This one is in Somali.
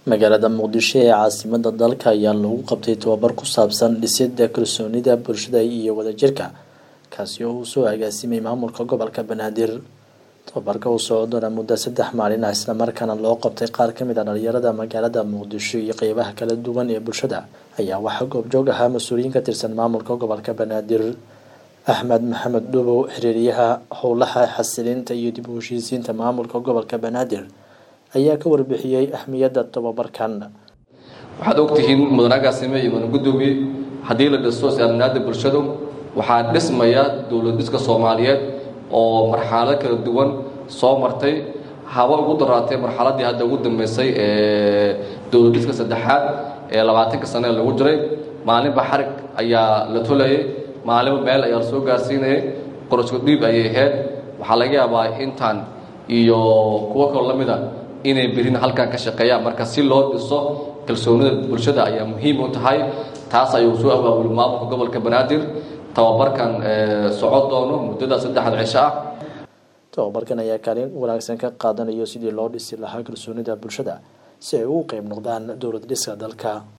magaalada muqdisho ee caasimada dalka ayaa lagu qabtay tababar ku saabsan dhisidda kalsoonida bulshada iyo wadajirka kaasi oo uu soo agaasimay maamulka gobolka banaadir tababarka uu socon doona muddo saddex maalin ah islamarkaana loo qabtay qaar kamid a dhalinyarada magaalada muqdisho iyo qeybaha kala duwan ee bulshada ayaa waxaa goobjoog ahaa mas-uuliyiin ka tirsan maamulka gobolka banaadir axmed maxamed dhubow xiriiryaha howlaha xasilinta iyo dib u heshiisiinta maamulka gobolka banaadir ayaa ka warbixiyey ahmiyadda tababarkan waxaad ogtihiin mudan agaasime iyo mudan gudoomiye haddii la dhiso is-aaminaada bulshadu waxaa dhismaya dowlad dhiska soomaaliyeed oo marxalado kala duwan soo martay haba ugu daraatay marxaladii hadda ugu dambeysay ee dowlad dhiska saddexaad ee labaatanka sane lagu jiray maalinba xarig ayaa la tolayay maalinba meel ayaa la soo gaarsiinayay qorosku dhiib ayay ahayd waxaa laga yaabaa intaan iyo kuwo kaloo la mida inay berina halkan ka shaqeeyaan marka si loo dhiso kalsoonida bulshada ayaa muhiim u tahay taas ayuu soo abaabulay maamulka gobolka banaadir tababarkan socon doono muddada saddexda cisho ah tababarkan ayaa kaalin wanaagsan ka qaadanayo sidii loo dhisi lahaa kalsoonida bulshada si ay ugu qeyb noqdaan dowlad dhiska dalka